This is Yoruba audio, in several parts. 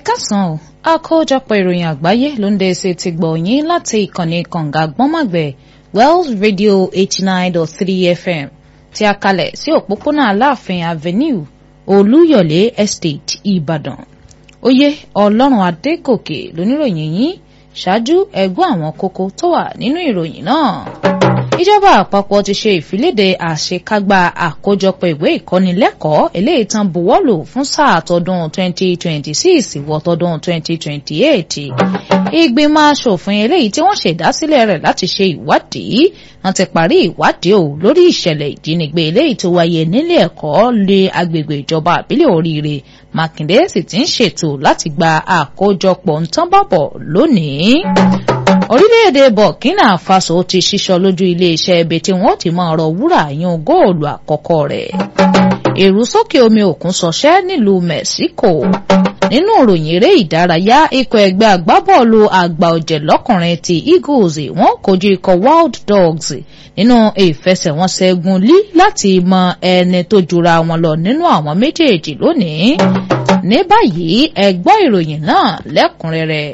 kásán o àkójọpọ̀ ìròyìn àgbáyé ló ń dé ṣe ti gbọ̀ yín láti ìkànnì kànga gbọ́nmàgbẹ̀ Wells Radio eighty nine dot three FM tí a kalẹ̀ sí òpópónà Aláàfin Avenue Olúyọ̀lé Estate Ìbàdàn oyè Ọlọ́run Adégòkè lóníròyìn yín ṣáájú ẹgbọ́n àwọn kókó tó wà nínú ìròyìn náà ìjọba àpapọ̀ ti ṣe ìfiléde àṣekágbá àkójọpọ̀ ìwé ìkọ́nilẹ́kọ̀ọ́ eléyìí tán buwọ́lù fún sáà tọdún 2026 wọ tọdún 2028 ìgbìmọ̀ asòfin eléyìí tí wọ́n ṣèdásílẹ̀ rẹ̀ láti ṣe ìwádìí wọ́n ti parí ìwádìí o lórí ìṣẹ̀lẹ̀ ìjínigbé eléyìí tó wáyé nílé ẹ̀kọ́ lé agbègbè ìjọba àbílẹ̀ oríire Mákindé sì ti ń ṣètò láti gba àkójọpọ̀ ntánbàbọ̀ lónìí orílẹ̀-èdè Burkina Faso ti ṣíṣọ lójú iléeṣẹ́ ibi tí wọ́n ti máa rọ wúrà yan góòlù àkọ́kọ́ rẹ̀ ìrúsókè omi òkun ṣọṣẹ́ nílùú Mexico nínú ìròyìn eré ìdárayá ikọ̀ ẹgbẹ́ agbábọ́ọ̀lù àgbà ọ̀jẹ̀ lọ́kùnrin ti Eagles wọ́n kojú ikọ̀ Wild Dogs nínú ìfẹsẹ̀wọnsẹ̀ gun lí láti mọ ẹni tó jura wọn lọ nínú àwọn méjèèjì lónìí ní báyìí ẹ gbọ́ ìròyìn náà lẹ́kùnrẹ́rẹ́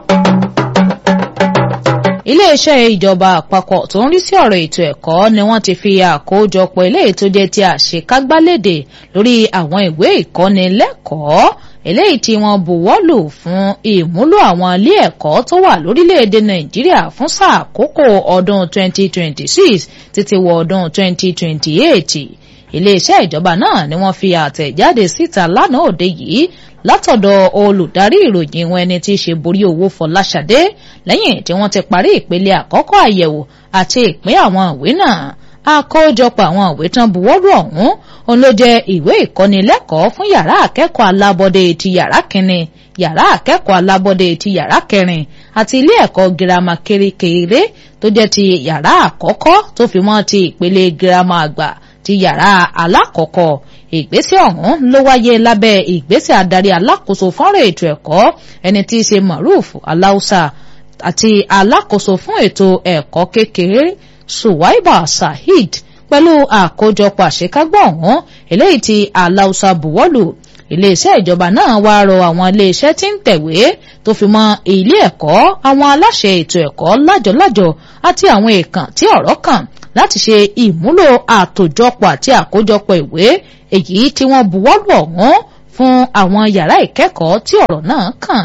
iléeṣẹ́ ìjọba àpapọ̀ tó ń rí sí ọ̀rọ̀ ètò ẹ̀kọ́ ni wọ́n ti fi àkójọpọ̀ eléyìí tó jẹ́ ti àṣekágbálédè lórí àwọn ìwé ìkọ́nilẹ́kọ̀ọ́ eléyìí tí wọ́n buwọ́lù fún ìmúlò àwọn ilé ẹ̀kọ́ tó wà lórílẹ̀‐èdè nàìjíríà fún sáà àkókò ọdún 2026 títí wọ ọdún 2028 iléeṣẹ́ ìjọba náà ni wọ́n fi àtẹ̀jáde síta lánàá òde yìí látọ̀dọ̀ olùdarí ìròyìn wọn ẹni tí í ṣe borí owó Fọláṣadé lẹ́yìn tí wọ́n ti parí ìpele àkọ́kọ́ àyẹ̀wò àti ìpín àwọn ìwé náà àkójọpọ̀ àwọn ìwé tán buwọ́lù ọ̀hún òun ló jẹ́ ìwé ìkọ́nilẹ́kọ̀ọ́ fún yàrá akẹ́kọ̀ọ́ alábọ́dé ti yàrá kínní yàrá akẹ́kọ̀ọ́ alábọ́dé ti yàrá kẹrin àti ilé ẹ̀kọ́ girama kérékèré tó jẹ́ ti yàrá àkọ́kọ́ tó fi mọ́ ti ìpele girama àgbà ti yàrá alákọ̀ọ́kọ́ ìgbésẹ̀ ọ̀hún ló wáyé lábẹ́ ìgbésẹ̀ adarí alákòóso fọ́nrán ètò ẹ̀kọ́ ẹni tí í ṣe Maruf Aláùsà àti alákòóso fún ètò ẹ̀kọ́ kékeré Suwaiba Saheed pẹ̀lú àkójọpọ̀ àṣekágbá ọ̀hún eléyìí tí Aláùsà buwọ́lù iléeṣẹ́ ìjọba náà wá rọ àwọn iléeṣẹ́ tí ń tẹ̀wé tó fi mọ́ ilé ẹ̀kọ́ àwọn aláṣẹ ètò ẹ̀kọ́ lájọlájọ àti àwọn èèkàn tí ọ̀rọ̀ kàn láti ṣe ìmúlò àtòjọpọ̀ àti àkójọpọ̀ ìwé èyí tí wọ́n buwọ́lù ọ̀hún fún àwọn yàrá ìkẹ́kọ̀ọ́ tí ọ̀rọ̀ náà kàn.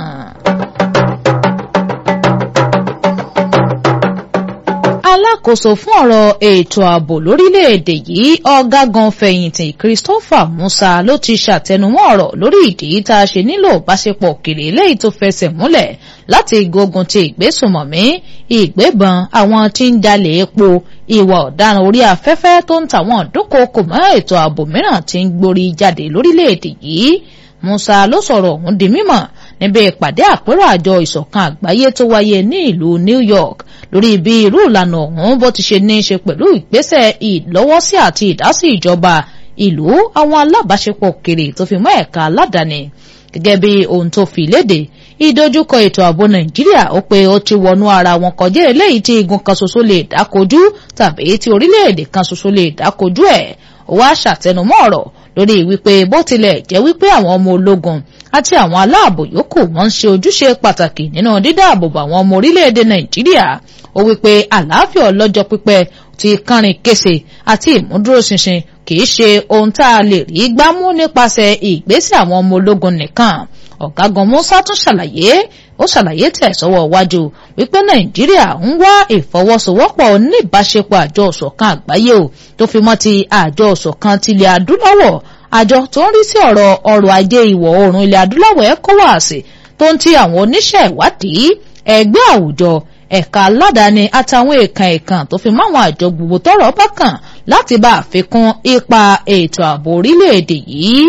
alákòóso fún ọ̀rọ̀ ètò ààbò lórílẹ̀‐èdè yìí ọ̀gágun fẹ̀yìntì Christopher Musa ló ti ṣàtẹnumọ́ ọ̀rọ̀ lórí ìdí tá a ṣe nílò ìbáṣepọ̀ òkèèrè léyìí tó fẹsẹ̀ múlẹ̀ láti gbógun ti ìgbésùmọ̀mí ìgbébọn àwọn tí ń jalè epo ìwà ọ̀daràn orí afẹ́fẹ́ tó ń tàwọn dúnkòokò mọ́ ètò ààbò mìíràn tí ń gborí jáde lórílẹ̀‐èdè yìí Musa ló sọ̀rọ̀ ọ̀hún di mímọ̀ níbi ìpàdé àpérò àjọ ìṣọ̀kan àgbáyé tó wáyé ní ìlú New York lórí bí irú ìlànà ọ̀hún bó ti ṣe ní í ṣe pẹ̀lú ìgbésẹ̀ ìlọ́wọ́sí àti ìdásí ìjọba ìlú àwọn alábàáṣepọ̀ òkèrè tó fi mọ́ ẹ̀ka aládàáni gẹ́gẹ́ bí ohun tó fi léde ìdojúkọ ètò ààbò Nàìjíríà ó pé ó ti wọnú ara wọn kọjá eléyìí tí igun kan ṣoṣo lè dákojú tàbí tí orílẹ̀-èdè kan ṣoṣo lè dákojú ẹ̀ ó wá ṣàtẹnumọ́ ọ̀rọ̀ lórí wípé bó tilẹ̀ jẹ́ wípé àwọn ọmọ ológun àti àwọn aláàbò yòókù wọ́n ń ṣe ojúṣe pàtàkì nínú dídáàbòbò àwọn ọmọ orílẹ̀-èdè Nàìjíríà ó wípé àlàáfíà ọlọ́jọ́ pípẹ́ ti kánrin kése àti ìmúdúróṣinṣin kìí ṣe ohun tá a lè rí gbámú nípasẹ̀ ìgbésẹ̀ àwọn ọmọ ológun nìkan ọ̀gágun Musa tún ṣàlàyé ó ṣàlàyé tẹ̀ sọ́wọ́ iwájú wípé Nàìjíríà ń wá ìfọwọ́sowọ́pọ̀ oníbàṣepọ̀ àjọ ìṣọ̀kan àgbáyé o tó fi mọ́ ti àjọ ìṣọ̀kan tilẹ̀ adúláwọ̀ àjọ tó ń rí sí ọ̀rọ̀ ọrọ̀ ajé ìwọ̀ oòrùn ilẹ̀ adúláwọ̀ ECOWAS tó ń ti àwọn oníṣẹ́ ìwádìí ẹgbẹ́ àwùjọ ẹ̀ka aládàáni àtàwọn èèkàn èèkàn tó fi máwọn àjọ gbogbo tọ́rọ̀ bá kàn láti bá àfikún ipa ètò ààbò orílẹ̀-èdè yìí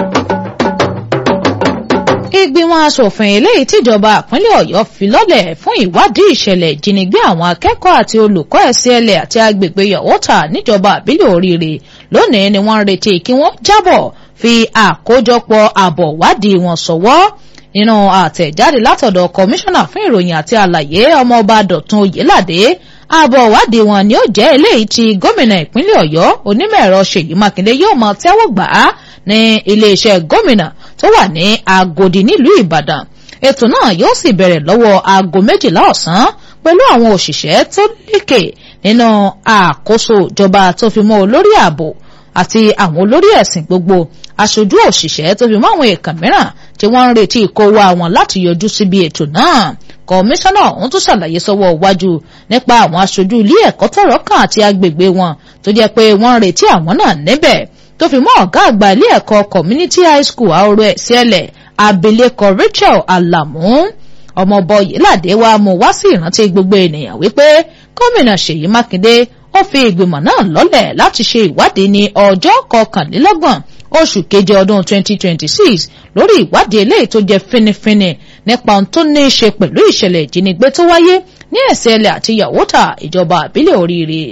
ìgbìmọ̀ asòfin eléyìí tíjọba ìpínlẹ̀ ọ̀yọ́ fi lọ́lẹ̀ fún ìwádìí ìṣẹ̀lẹ̀ ìjínigbé àwọn akẹ́kọ̀ọ́ àti olùkọ́ ẹ̀sìẹ̀lẹ̀ àti agbègbè yọ̀wọ́tà níjọba àbílẹ̀ oríire lónìí ni wọ́n ń retí kí wọ́n jábọ̀ fi àkójọpọ̀ àbọ̀ wádìí wọn sọ̀wọ́ nínú àtẹ̀jáde látọ̀dọ̀ kọmíṣánná fún ìròyìn àti àlàyé ọmọọba dọ̀tun oyèládé àbọ̀ ìwádìí wọn ni ó jẹ́ eléyìí tí gómìnà ìpínlẹ̀ ọ̀yọ́ onímọ̀ ẹ̀rọ ṣèyí mákindé yóò máa tẹ́wọ́ gbà á ní iléeṣẹ́ gómìnà tó wà ní agodi nílùú ìbàdàn ètò náà yóò sì bẹ̀rẹ̀ lọ́wọ́ aago méjìlá ọ̀sán pẹ̀lú àwọn òṣìṣẹ́ tó lékè nínú àkóso ìjọba tó fi mọ́ olórí ààbò àti àwọn olórí ẹ̀sìn gbogbo aṣojú òṣìṣẹ́ tó fi mọ́ àwọn èèkàn mìíràn tí wọ́n ń retí ìkówó àwọn láti yọjú síbi ètò náà kọmíṣánná ọ̀hún tún ṣàlàyé sọ́wọ́ iwájú nípa àwọn aṣojú ilé ẹ̀kọ́ tọ̀rọ̀ kan àti agbègbè wọn tó jẹ́ pé wọ́n ń retí àwọn náà níbẹ̀ tó fi mọ́ ọ̀gá àgbà ilé ẹ̀kọ́ community high school àwòrán ẹ̀sẹ̀lẹ̀ abilékọ Rachel Alamu ọmọọbọ yìládé wa mú wá sí ìrántí gbogbo ènìyàn wípé gómìnà Ṣèyí Mákindé ó fi ìgbìmọ̀ náà lọ́lẹ̀ láti ṣe ìwádìí ní ọjọ́ kọkànlélọ́gbọ̀n oṣù keje ọdún 2026 lórí ìwádìí eléyìí tó jẹ́ fínífíní nípa ohun tó ní í ṣe pẹ̀lú ìṣẹ̀lẹ̀ ìjínigbé tó wáyé ní ẹ̀sẹ̀lẹ̀ àti yàwótà ìjọba àbílẹ̀ oríire.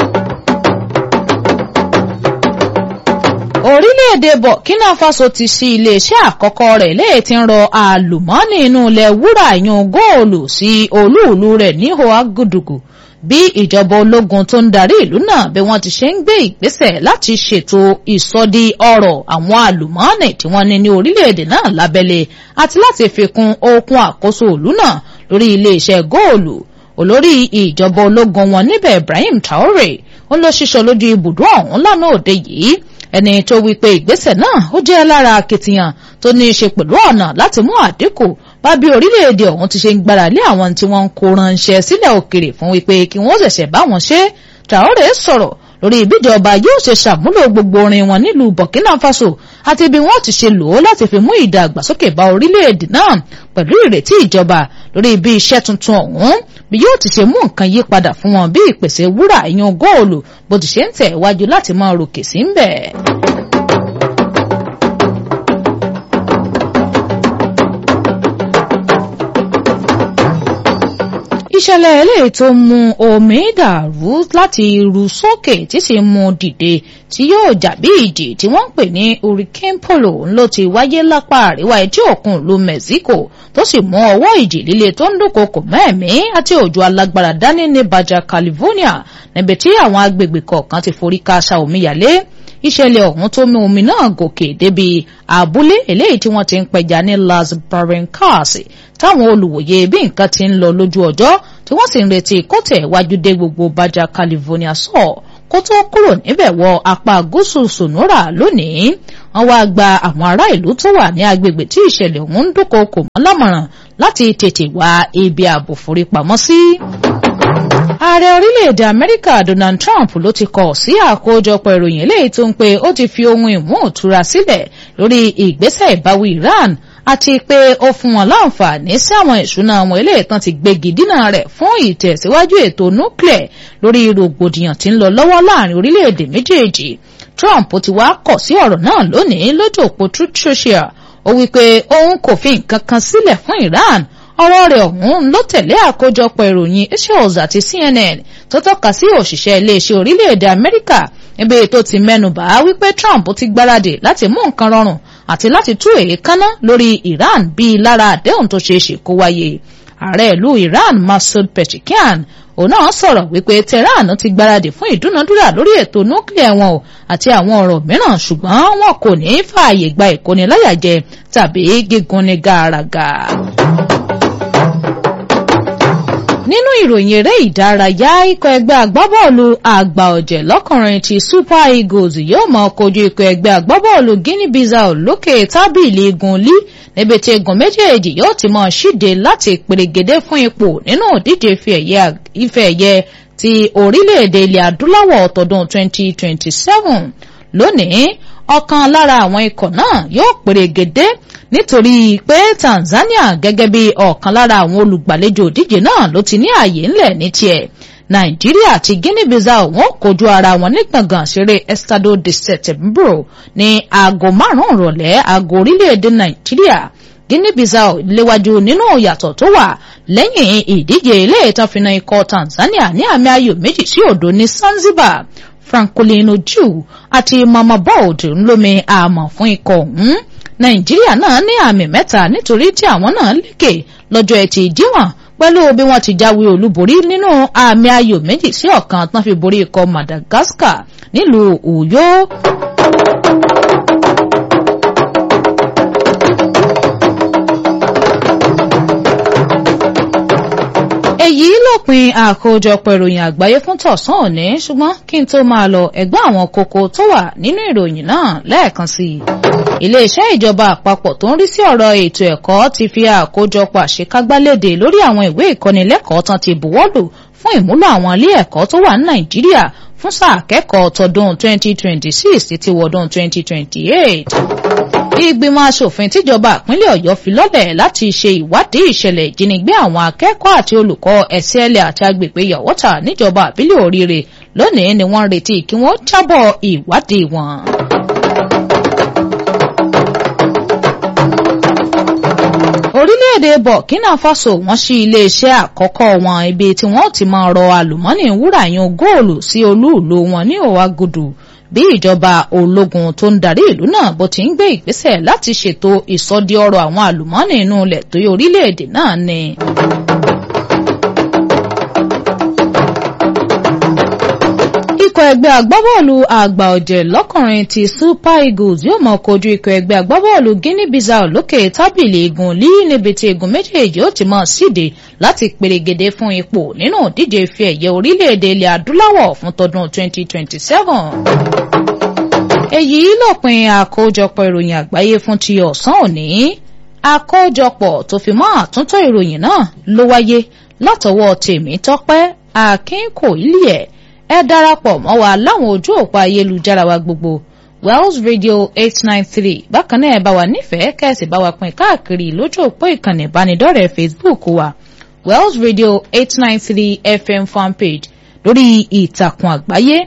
orílẹ̀-èdè Burkina Faso ti ṣí iléeṣẹ́ àkọ́kọ́ rẹ̀ léè ti ń rọ àlùmọ́ọ́nì inú ilẹ̀ wúrà yan góòlù sí olúùlú rẹ̀ ní Ouagadougou bí ìjọba ológun tó ń darí ìlú náà bí wọ́n ti ṣe ń gbé ìgbésẹ̀ láti ṣètò ìsọdi ọrọ̀ àwọn àlùmọ́ọ́nì tí wọ́n ní ní orílẹ̀-èdè náà lábẹ́lé àti láti fi kún okun àkóso ìlú náà lórí iléeṣẹ́ góòlù olórí ìjọba ológun wọn níbẹ̀ Ibrahim Traore ó lọ ṣiṣọ́ lójú ibùdó ọ̀hún lánàá òde yìí ẹni tó wí pé ìgbésẹ̀ náà ó jẹ́ lára akitiyan tó ní í ṣe pẹ̀lú ọ̀nà láti mú àdínkù bá bí orílẹ̀-èdè ọ̀hún ti ṣe ń gbára lé àwọn tí wọ́n ń kó ránṣẹ́ sílẹ̀ òkèrè fún wípé kí wọ́n ṣẹ̀ṣẹ̀ bá wọn ṣe Traore sọ̀rọ̀ lórí ìbíjọba yóò ṣe ṣàmúlò gbogbo orin wọn nílùú Burkina Faso àti bí wọ́n ti ṣe lò ó láti fi mú ìdàgbàsókè bá orílẹ̀-èdè náà pẹ̀lú ìrètí ìjọba lórí bí iṣẹ́ tuntun ọ̀hún bí yóò ti ṣe mú nǹkan yí padà fún wọn bí ìpèsè wúrà ìyan góòlù bó ti ṣe ń tẹ̀ wájú láti máa ròkè sí ń bẹ̀. ìṣẹ̀lẹ̀ eléyìí tó mú omi dàrú láti ru sókè tí sì mú dìde tí yóò jà bí ìjì tí wọ́n ń pè ní hurricane polo ló ti wáyé lápá àríwá etí òkun ìlú Mexico tó sì mú ọwọ́ ìjì líle tó ń dúnkokò mẹ́ẹ̀mí àti òjò alágbára dání ní Baja California níbi tí àwọn agbègbè kọ̀ọ̀kan ti forí káṣá omíyalé ìṣẹ̀lẹ̀ ọ̀hún tó mú omi náà gòkè débi abúlé eléyìí tí wọ́n ti ń pẹja ní Las Barrancas táwọn olùwòye bí nǹkan ti ń lọ lójú ọjọ́ tí wọ́n sì ń retí kó tẹ̀ wájú dé gbogbo Baja California sọ kó tó kúrò níbẹ̀ wọ apá gúúsù Sonora lónìí wọ́n wá gba àwọn ará ìlú tó wà ní agbègbè tí ìṣẹ̀lẹ̀ ọ̀hún ń dúnkokò mọ́ lámọ̀ràn láti tètè wá ibi ààbò forí pamọ́ sí. Ààrẹ orílẹ̀-èdè Amẹ́ríkà Donald Trump ló ti kọ̀ sí àkójọpọ̀ ìròyìn eléyìí tó ń pe ó ti fi ohun ìmú ìtura sílẹ̀ lórí ìgbésẹ̀ ìbáwí Iran àti pé ó fún wọn láǹfààní sí àwọn ìṣúná àwọn ilé ìtàn ti gbégi dínà rẹ̀ fún ìtẹ̀síwájú ètò nuclear lórí rògbòdìyàn tí ń lọ lọ́wọ́ láàrin orílẹ̀-èdè méjèèjì Trump ti wá kọ̀ sí ọ̀rọ̀ náà lónìí lójú òpó Truth Social ó wí pé òun kò fi nǹkan kan sílẹ̀ fún Iran ọ̀rọ̀ rẹ̀ ọ̀hún ló tẹ̀lé àkójọpọ̀ ìròyìn Axios àti CNN tó tọ́ka sí òṣìṣẹ́ iléeṣẹ́ orílẹ̀-èdè Amẹ́ríkà níbi tó ti mẹ́nubà wípé Trump ti gbáradì láti mú nǹkan rọrùn àti láti tú èékánná lórí Iran bíi lára àdéhùn tó ṣeé ṣe kó wáyé ààrẹ ìlú Iran Masoud Pezeshkian òun náà sọ̀rọ̀ wípé Tehran ti gbáradì fún ìdúnadúrà lórí ètò núkìlẹ̀ wọn o àti àwọn ọ̀rọ̀ mìíràn ṣùgbọ́n wọn kò ní fààyè gba ìkóniláyàjẹ tàbí gígùn ní gàràgà nínú ìròyìn eré ìdárayá ikọ̀ ẹgbẹ́ agbábọ́ọ̀lù àgbà ọ̀jẹ̀ lọ́kùnrin ti Super Eagles yóò máa kojú ikọ̀ ẹgbẹ́ agbábọ́ọ̀lù Guinea Bissau lókè tábìlì igun lí níbi tí igun méjèèjì yóò ti máa ṣíde láti pèrègèdè fún ipò nínú ìdíje ife ẹ̀yẹ ti orílẹ̀-èdè ilẹ̀ adúláwọ̀ tọdún 2027 lónìí ọ̀kan lára àwọn ikọ̀ náà yóò pèrègèdè nítorí pé Tanzania gẹ́gẹ́ bí ọ̀kan lára àwọn olùgbàlejò òdíje náà ló ti ní ààyè ńlẹ̀ ní tiẹ̀ Nàìjíríà àti Guinea Bissau wọn kojú ara wọn ní gbọ̀ngàn ṣeré Estado de Setembro ní aago márùn-ún ìrọ̀lẹ́ aago orílẹ̀-èdè Nàìjíríà Guinea Bissau léwájú nínú ìyàtọ̀ tó wà lẹ́yìn ìdíje ilé ìtànfìnà ikọ̀ Tanzania ní àmì ayò méjì sí òdo ní Zanzibar Francolin Oju àti Mama Bold ńlómi àmọ̀ fún ikọ̀ ọ̀hún nàìjíríà náà ní àmì mẹ́ta nítorí tí àwọn náà lékè lọ́jọ́ ẹtì díwọ̀n pẹ̀lú bí wọ́n ti jáwé olúborí nínú àmì ayò méjì sí ọ̀kan tán fi borí ikọ̀ Madagascar nílùú Uyo. èyí lópin àkójọpọ̀ ìròyìn àgbáyé fún tọ̀sán òní ṣùgbọ́n kí n tó máa lọ ẹgbẹ́ àwọn kókó tó wà nínú ìròyìn náà lẹ́ẹ̀kan sí i. iléeṣẹ́ ìjọba àpapọ̀ tó ń rí sí ọ̀rọ̀ ètò ẹ̀kọ́ ti fi àkójọpọ̀ àṣekágbálédè lórí àwọn ìwé ìkọ́nilẹ́kọ̀ọ́ tán ti buwọ́lù fún ìmúlò àwọn ilé ẹ̀kọ́ tó wà ní nàìjíríà fún sáà kẹ́kọ̀ọ́ tọdún 2026 títí wọdún 2028 ìgbìmọ̀ asòfin tíjọba ìpínlẹ̀ ọ̀yọ́ fi lọ́lẹ̀ láti ṣe ìwádìí ìṣẹ̀lẹ̀ ìjínigbé àwọn akẹ́kọ̀ọ́ àti olùkọ́ ẹ̀sẹ̀lẹ̀ àti agbègbè yọ̀wọ́tà níjọba àbílẹ̀ oríire lónìí ni wọ́n ń retí kí wọ́n jábọ̀ ìwádìí wọn. orílẹ̀-èdè burkina faso wọ́n ṣí iléeṣẹ́ àkọ́kọ́ wọn ibi tí wọ́n ti máa rọ àlùmọ́nì wúrà yan góòlù sí olúùlú wọn ní òwàgùdù bí ìjọba ológun tó ń darí ìlú náà bó ti ń gbé ìgbésẹ̀ láti ṣètò ìsọdí ọrọ̀ àwọn àlùmọ́ọ́nì inú ilẹ̀ tó yẹ orílẹ̀-èdè náà ni. ikọ̀ ẹgbẹ́ agbábọ́ọ̀lù àgbà ọ̀jẹ̀ lọ́kùnrin ti super eagles yóò mọ̀ kojú ikọ̀ ẹgbẹ́ agbábọ́ọ̀lù guinea bissau lókè tábìlì igun lí níbi tí igun méjèèjì ó ti mọ̀ síde láti perégedé fún ipò nínú ìdíje ife ẹ̀yẹ orílẹ̀-èdè ilẹ̀ adúláwọ̀ fún tọdún 2027 èyí lópin àkójọpọ̀ ìròyìn àgbáyé fún ti ọ̀sán òní àkójọpọ̀ tó fi mọ́ àtúntò ìròyìn náà ló wáyé látọwọ́ tèmi tọ́pẹ́ akínkòílẹ̀ ẹ darapọ̀ mọ́ wa láwọn ojú òpó ayélujára wa gbogbo wells radio eight nine three bákan náà ẹ bá wa nífẹ̀ẹ́ kẹ́sì bá wa pín káàkiri lójú òpó ìkànnì ìbánidọ́rẹ̀ẹ́ facebook wa wells radio eight nine three fm fanpage lórí ìtàkùn àgbáyé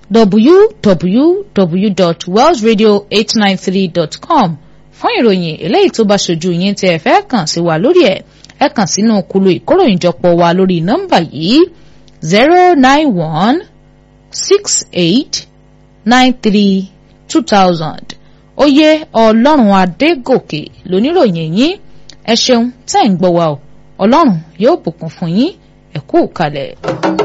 www.wellsradio893.com fún ìròyìn eléyìí tó bá ṣojú yín tí ẹ fẹ́ kàn sí wa lórí ẹ̀ ẹ kàn sínú kulu ìkóròyìnjọpọ̀ wa lórí nọ́mbà yìí zero nine one six eight nine three two thousand oyè ọlọ́run adégòkè lóníròyìn yín ẹ ṣeun tẹ́ ń gbọ́ wa o ọlọ́run yóò bùkún fún yín ẹ kú kalẹ̀.